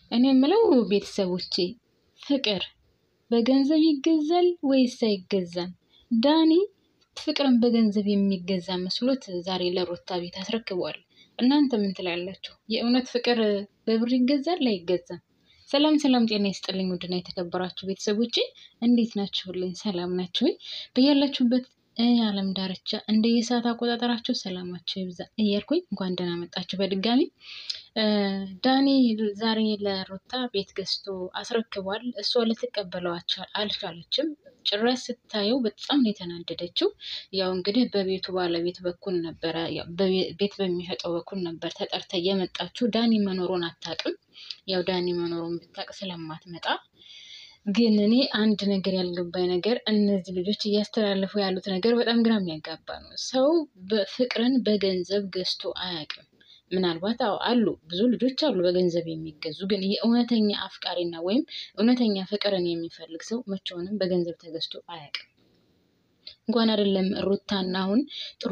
እኔ የምለው ቤተሰቦቼ ፍቅር በገንዘብ ይገዛል ወይስ አይገዛም? ዳኒ ፍቅርን በገንዘብ የሚገዛ መስሎት ዛሬ ለሩታ ቤት አስረክቧል። እናንተ ምን ትላላችሁ? የእውነት ፍቅር በብር ይገዛል አይገዛም? ሰላም ሰላም፣ ጤና ይስጥልኝ ውድና የተከበራችሁ ቤተሰቦቼ እንዴት ናችሁልኝ? ሰላም ናችሁ ወይ? በያላችሁበት የዓለም ዳርቻ እንደ የሰዓት አቆጣጠራችሁ ሰላማችሁ ይብዛ እያልኩኝ እንኳን ደህና መጣችሁ በድጋሚ። ዳኒ ዛሬ ለሩታ ቤት ገዝቶ አስረክቧል። እሷ ልትቀበለው አልቻለችም። ጭራሽ ስታየው በጣም ነው የተናደደችው። ያው እንግዲህ በቤቱ ባለቤት በኩል ነበረ፣ ቤት በሚሸጠው በኩል ነበር ተጠርታ የመጣችው። ዳኒ መኖሩን አታውቅም። ያው ዳኒ መኖሩን ብታውቅ ስለማትመጣ ግን እኔ አንድ ነገር ያልገባኝ ነገር እነዚህ ልጆች እያስተላለፉ ያሉት ነገር በጣም ግራ የሚያጋባ ነው። ሰው ፍቅርን በገንዘብ ገዝቶ አያውቅም። ምናልባት አዎ አሉ ብዙ ልጆች አሉ በገንዘብ የሚገዙ ግን የእውነተኛ አፍቃሪና ወይም እውነተኛ ፍቅርን የሚፈልግ ሰው መቼውንም በገንዘብ ተገዝቶ አያውቅም። እንኳን አይደለም ሩታና አሁን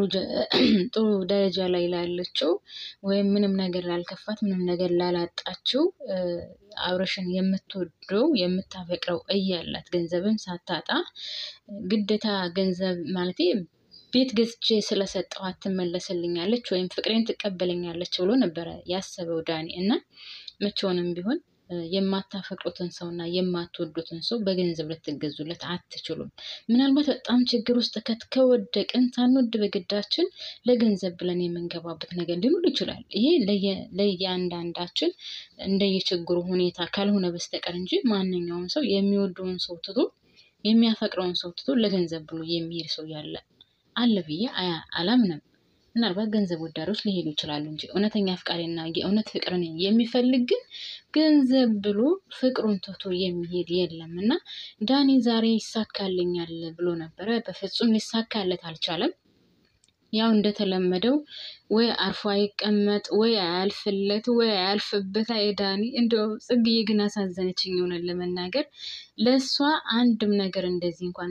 ጥሩ ደረጃ ላይ ላለችው ወይም ምንም ነገር ላልከፋት ምንም ነገር ላላጣችው አብረሽን የምትወደው የምታፈቅረው እያላት ገንዘብን ሳታጣ ግዴታ ገንዘብ ማለት ቤት ገዝቼ ስለሰጠኋት ትመለስልኛለች ወይም ፍቅሬን ትቀበለኛለች ብሎ ነበረ ያሰበው ዳኒ እና መቼውንም ቢሆን የማታፈቅሩትን ሰው እና የማትወዱትን ሰው በገንዘብ ልትገዙለት አትችሉም። ምናልባት በጣም ችግር ውስጥ ከወደቅን ሳንወድ በግዳችን ለገንዘብ ብለን የምንገባበት ነገር ሊኖር ይችላል። ይሄ ለእያንዳንዳችን እንደየችግሩ ሁኔታ ካልሆነ በስተቀር እንጂ ማንኛውም ሰው የሚወደውን ሰው ትቶ የሚያፈቅረውን ሰው ትቶ ለገንዘብ ብሎ የሚሄድ ሰው ያለ አለ ብዬ አላምንም። ምናልባት ገንዘብ ወዳዶች ሊሄዱ ይችላሉ እንጂ እውነተኛ አፍቃሪና የእውነት ፍቅርን የሚፈልግ ግን ገንዘብ ብሎ ፍቅሩን ትቶ የሚሄድ የለም እና ዳኒ ዛሬ ይሳካልኛል ብሎ ነበረ። በፍጹም ሊሳካለት አልቻለም። ያው እንደተለመደው ወይ አርፎ አይቀመጥ ወይ አያልፍለት ወይ አያልፍበት። አይ ዳኒ እንደው ጽግዬ ግን አሳዘነችኝ። የሆነን ለመናገር ለእሷ አንድም ነገር እንደዚህ እንኳን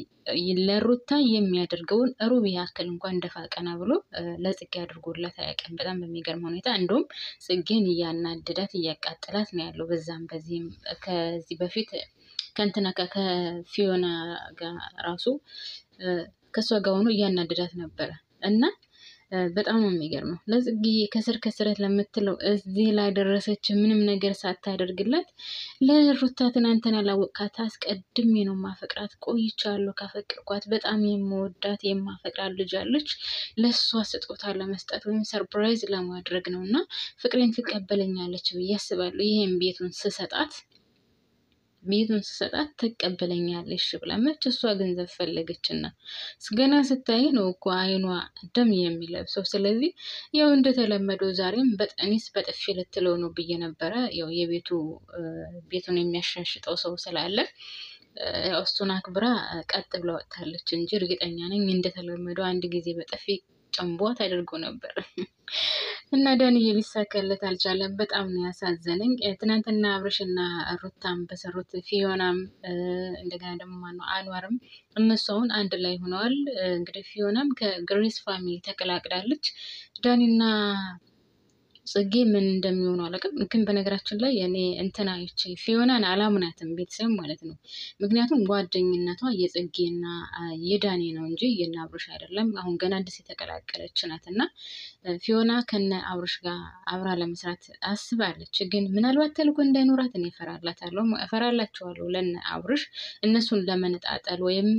ለሩታ የሚያደርገውን ሩብ ያክል እንኳን ደፋ ቀና ብሎ ለጽጌ አድርጎላት አያውቅም። በጣም በሚገርም ሁኔታ እንደውም ጽጌን እያናደዳት እያቃጠላት ነው ያለው። በዛም በዚህም ከዚህ በፊት ከእንትና ከፊዮና ጋር ራሱ ከእሷ ጋር ሆኖ እያናደዳት ነበረ እና በጣም ነው የሚገርመው። ለጽጌዬ ከስር ከስረት ለምትለው እዚህ ላይ ደረሰች ምንም ነገር ሳታደርግላት ለሩታ ትናንትና ላወቃት አስቀድሜ ነው ማፈቅራት ቆይቻለሁ። ካፈቅርኳት በጣም የምወዳት የማፈቅራት ልጅ አለች። ለእሷ ስጦታ ለመስጠት ወይም ሰርፕራይዝ ለማድረግ ነው እና ፍቅሬን ትቀበለኛለች ብዬ አስባለሁ። ይሄን ቤቱን ስሰጣት ቤቱን ስሰጣት ትቀበለኛለች ብላ መች እሷ ገንዘብ ፈለገችና ገና ስታይ ነው እኮ አይኗ ደም የሚለብሰው። ስለዚህ ያው እንደተለመደው ዛሬም በጠኒስ በጥፊ ልትለው ነው ብዬ ነበረ። ያው የቤቱ ቤቱን የሚያሻሽጠው ሰው ስላለ ያው እሱን አክብራ ቀጥ ብላ ወጥታለች እንጂ እርግጠኛ ነኝ እንደተለመደው አንድ ጊዜ በጥፊ ጨንቧት አድርጎ ነበር እና ዳንዬ ሊሳካለት አልቻለም። በጣም ነው ያሳዘነኝ። ትናንትና አብርሽና ሩታም በሰሩት ፊዮናም እንደገና ደግሞ ማነው አንዋርም እነሱ አሁን አንድ ላይ ሆነዋል። እንግዲህ ፊዮናም ከግሬስ ፋሚሊ ተቀላቅላለች። ዳኒና ጽጌ ምን እንደሚሆኑ አላውቅም። ግን በነገራችን ላይ እኔ እንትና ይቺ ፊዮናን አላምናትም ቤተሰብ ማለት ነው። ምክንያቱም ጓደኝነቷ የጽጌና የዳኒ ነው እንጂ የነ አብርሽ አይደለም። አሁን ገና አዲስ የተቀላቀለች ናት እና ፊዮና ከነ አብርሽ ጋር አብራ ለመስራት አስባለች። ግን ምናልባት ተልኮ እንዳይኖራት እኔ እፈራላታለሁ፣ እፈራላቸዋለሁ ለነ አብርሽ እነሱን ለመነጣጠል ወይም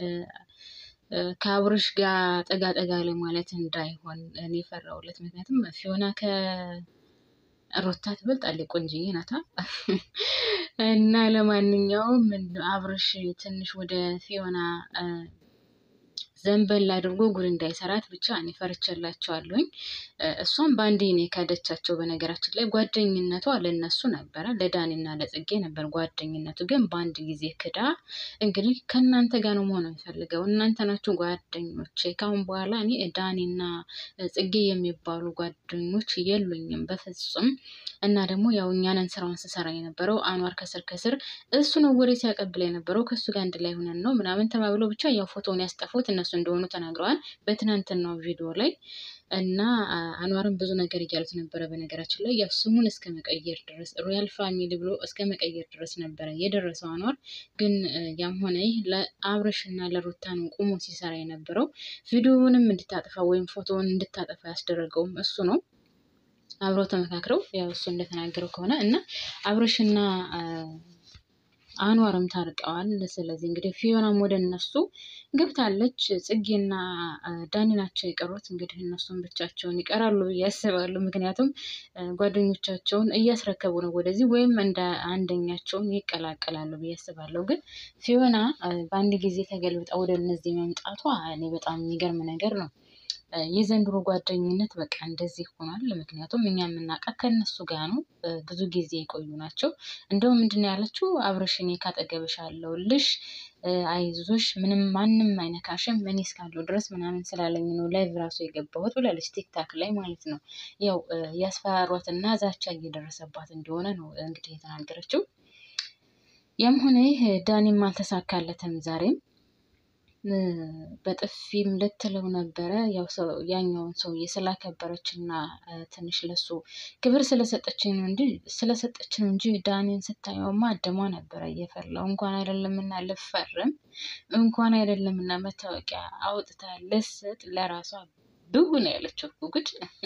ከአብርሽ ጋር ጠጋ ጠጋ ለማለት እንዳይሆን እኔ ፈራውለት። ምክንያቱም ፊዮና ከሩታ ትበልጣለች፣ ቆንጅዬ ናታ። እና ለማንኛውም አብርሽ ትንሽ ወደ ፊዮና ዘንበል አድርጎ ጉድ እንዳይሰራት ብቻ እኔ ፈርቼላቸዋለሁኝ። እሷም በአንዴ ነው የካደቻቸው። በነገራችን ላይ ጓደኝነቷ ለነሱ ነበረ፣ ለዳኒና ለጽጌ ነበር ጓደኝነቱ። ግን በአንድ ጊዜ ክዳ እንግዲህ ከእናንተ ጋር ነው መሆን የሚፈልገው እናንተ ናችሁ ጓደኞች። ካሁን በኋላ እኔ ዳኒና ጽጌ የሚባሉ ጓደኞች የሉኝም በፍጹም። እና ደግሞ ያው እኛንን ስራውን ስሰራ የነበረው አኗር ከስር ከስር እሱ ነው ወሬ ሲያቀብል የነበረው ከእሱ ጋር አንድ ላይ ሆነን ነው ምናምን ተባብሎ ብቻ ያው ፎቶውን ያስጠፉት እነሱ እነሱ እንደሆኑ ተናግረዋል በትናንትናው ቪዲዮ ላይ እና አንዋርም ብዙ ነገር እያሉት ነበረ። በነገራችን ላይ ያው ስሙን እስከ መቀየር ድረስ ሮያል ፋሚሊ ብሎ እስከ መቀየር ድረስ ነበረ የደረሰው አንዋር። ግን ያም ሆነ ይህ ለአብረሽ እና ለሩታ ነው ቁሞ ሲሰራ የነበረው። ቪዲዮውንም እንድታጠፋ ወይም ፎቶውን እንድታጠፋ ያስደረገውም እሱ ነው። አብረው ተመካክረው ያው እሱ እንደተናገረው ከሆነ እና አብረሽና አንዋርም ታርቀዋል። ስለዚህ እንግዲህ ፊዮናም ወደ እነሱ ገብታለች። ጽጌና ዳኒ ናቸው የቀሩት። እንግዲህ እነሱም ብቻቸውን ይቀራሉ ብዬ ያስባሉ። ምክንያቱም ጓደኞቻቸውን እያስረከቡ ነው ወደዚህ ወይም እንደ አንደኛቸውን ይቀላቀላሉ ብዬ አስባለሁ። ግን ፊዮና በአንድ ጊዜ ተገልብጣ ወደ እነዚህ መምጣቷ እኔ በጣም የሚገርም ነገር ነው። የዘንድሮ ጓደኝነት በቃ እንደዚህ ሆኗል። ምክንያቱም እኛ የምናውቃት ከነሱ ጋር ነው። ብዙ ጊዜ የቆዩ ናቸው። እንደውም ምንድን ነው ያለችው አብረሽ እኔ ካጠገብሽ አለሁልሽ፣ አይዞሽ፣ ምንም ማንም አይነካሽም እኔ እስካለሁ ድረስ ምናምን ስላለኝ ነው ላይቭ ራሱ የገባሁት ብላለች። ቲክታክ ላይ ማለት ነው። ያው ያስፈራሯትና ዛቻ እየደረሰባት እንደሆነ ነው እንግዲህ የተናገረችው። ያም ሆነ ይህ ዳኒም አልተሳካለትም ዛሬም በጥፊም ልትለው ነበረ። ያው ያኛውን ሰውዬ ስላከበረች እና ትንሽ ለሱ ክብር ስለሰጠች ነው እንጂ ስለሰጠች ነው እንጂ ዳኒን ስታየውማ አደሟ ነበረ እየፈላው። እንኳን አይደለምና ልፈርም እንኳን አይደለምና መታወቂያ አውጥታ ልስጥ ለራሷ ብው ነው ያለችው። ጉድ!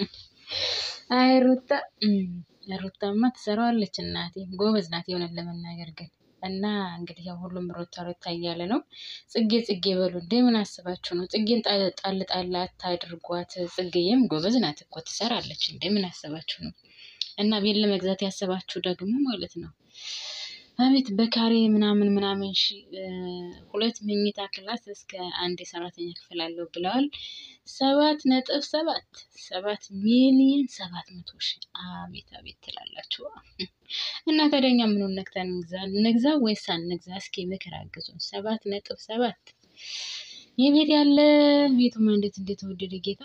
አይ ሩታ ሩታማ ትሰራዋለች እናቴ፣ ጎበዝ ናት የሆነን ለመናገር ግን እና እንግዲህ ያው ሁሉም ሮታ ሮታ እያለ ነው። ጽጌ ጽጌ በሉ እንዴ! ምን አስባችሁ ነው? ጽጌን ጣል ጣል አታድርጓት። ጽጌዬም ጎበዝ ናት እኮ ትሰራለች እንዴ! ምን አስባችሁ ነው? እና ቤት ለመግዛት ያሰባችሁ ደግሞ ማለት ነው አቤት በካሬ ምናምን ምናምን ሺ ሁለት መኝታ ክላስ እስከ አንድ የሰራተኛ ክፍል አለው ብለዋል። ሰባት ነጥብ ሰባት ሰባት ሚሊዮን ሰባት መቶ ሺ አቤት አቤት ትላላችሁ። እና ታዲያ እኛ ምኑን ነክተን እንግዛ እንግዛ ወይስ አንግዛ? እስኪ ምክር አግዙን። ሰባት ነጥብ ሰባት ይህ ቤት ያለ ቤቱማ እንዴት እንዴት ተወደደ ጌታ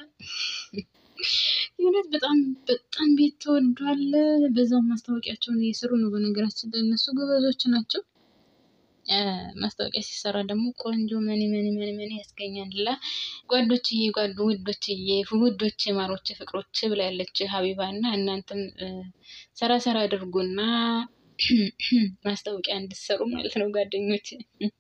የእውነት በጣም በጣም ቤት ተወዷል። በዛው ማስታወቂያቸውን እየሰሩ ነው። በነገራችን ላይ እነሱ ጎበዞች ናቸው። ማስታወቂያ ሲሰራ ደግሞ ቆንጆ መኒ መኒ መኒ መኒ ያስገኛል። ላ ጓዶችዬ፣ ጓዶ ውዶችዬ፣ ውዶች፣ ማሮች፣ ፍቅሮች ብላ ያለች ሀቢባ እና እናንተም ሰራ ሰራ አድርጉና ማስታወቂያ እንድሰሩ ማለት ነው ጓደኞች።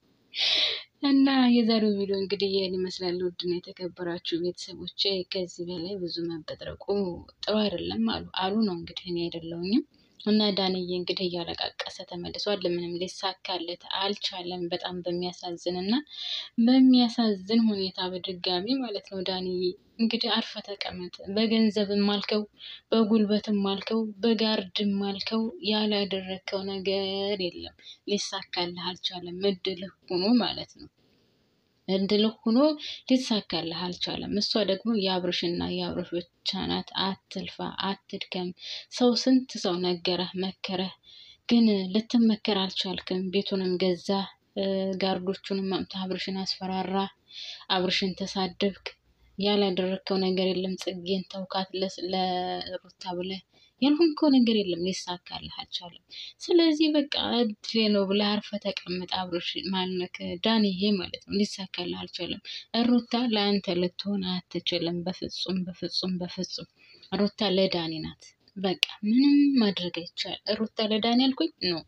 እና የዛሬው ቪዲዮ እንግዲህ ይህን ይመስላል። ውድና የተከበራችሁ ቤተሰቦች ከዚህ በላይ ብዙ መበጥረቁ ጥሩ አይደለም አሉ አሉ ነው እንግዲህ እኔ አይደለሁኝም። እና ዳንዬ እንግዲህ እያለቃቀሰ ተመልሷል። ምንም ሊሳካለት አልቻለም። በጣም በሚያሳዝን እና በሚያሳዝን ሁኔታ በድጋሚ ማለት ነው። ዳንዬ እንግዲህ አርፈ ተቀመጥ። በገንዘብም አልከው፣ በጉልበትም አልከው፣ በጋርድም አልከው፣ ያላደረግከው ነገር የለም። ሊሳካልህ አልቻለም። እድልህ ሆኖ ማለት ነው እድልህ ሆኖ ሊሳካልህ አልቻለም። እሷ ደግሞ የአብርሽና የአብርሽ ብቻ ናት። አትልፋ፣ አትድከም። ሰው ስንት ሰው ነገረህ፣ መከረህ፣ ግን ልትመከር አልቻልክም። ቤቱንም ገዛ፣ ጋርዶቹንም አምጥተህ አብርሽን አስፈራራ፣ አብርሽን ተሳደብክ። ያላደረግከው ነገር የለም። ጽጌን ተውካት ለሩታ ብለህ ያልሆንከው ነገር የለም። ሊሳካልህ አልቻለም። ስለዚህ በቃ እድሌ ነው ብለህ አርፈህ ተቀምጥ። አብሮሽ ማለክ ዳንዬ ማለት ነው። ሊሳካልህ አልቻለም። ሩታ ለአንተ ልትሆን አትችልም። በፍጹም በፍጹም በፍጹም። ሩታ ለዳኒ ናት። በቃ ምንም ማድረግ አይቻል። ሩታ ለዳኒ ያልኩኝ ነው።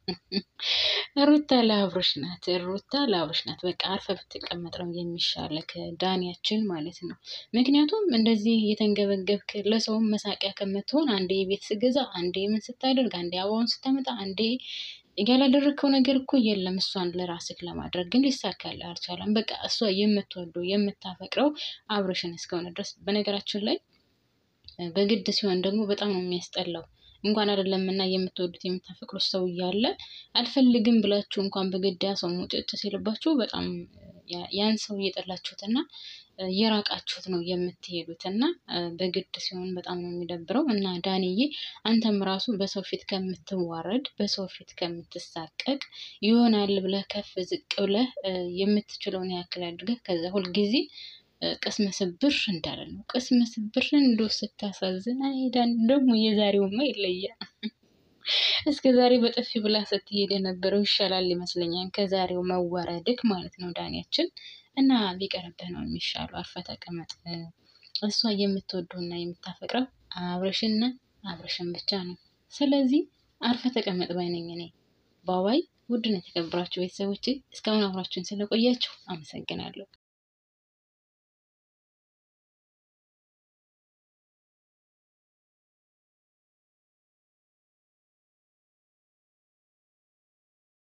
ሩታ ለአብሮሽ ናት። ሩታ ለአብሮሽ ናት። በቃ አርፈ ብትቀመጥ ነው የሚሻለክ ዳኒያችን ማለት ነው። ምክንያቱም እንደዚህ የተንገበገብክ ለሰውም መሳቂያ ከምትሆን አንዴ የቤት ስገዛ፣ አንዴ ምን ስታደርግ፣ አንዴ አበባውን ስታመጣ፣ አንዴ ያላደረግከው ነገር እኮ የለም። እሷን ለራስክ ለማድረግ ግን ሊሳካልህ አልቻለም። በቃ እሷ የምትወደው የምታፈቅረው አብሮሽን እስከሆነ ድረስ በነገራችን ላይ በግድ ሲሆን ደግሞ በጣም ነው የሚያስጠላው። እንኳን አይደለም እና የምትወዱት የምታፈቅሩት ሰው እያለ አልፈልግም ብላችሁ እንኳን በግድ ያ ሰው ሙጭጭ ሲልባችሁ በጣም ያን ሰው እየጠላችሁት እና እየራቃችሁት ነው የምትሄዱት እና በግድ ሲሆን በጣም ነው የሚደብረው። እና ዳንዬ አንተም ራሱ በሰው ፊት ከምትዋረድ በሰው ፊት ከምትሳቀቅ ይሆናል ብለህ ከፍ ዝቅ ብለህ የምትችለውን ያክል አድርገህ ከዛ ሁልጊዜ ቅስመ ስብር እንዳለ ነው። ቅስመ ስብር እንዶ ስታሳዝን አይዳን ደግሞ የዛሬውማ ይለያል። እስከ ዛሬ በጥፊ ብላ ስትሄድ የነበረው ይሻላል ይመስለኛል ከዛሬው መዋረድክ ማለት ነው ዳንያችን እና ቢቀርብህ ነው የሚሻለው። አርፈ ተቀመጥ። እሷ የምትወደውና የምታፈቅረው አብርሽና አብርሽን ብቻ ነው። ስለዚህ አርፈ ተቀመጥ ባይነኝ እኔ ባባይ። ውድና የተከበራችሁ ቤተሰቦቼ እስካሁን አብራችሁን ስለቆያችሁ አመሰግናለሁ።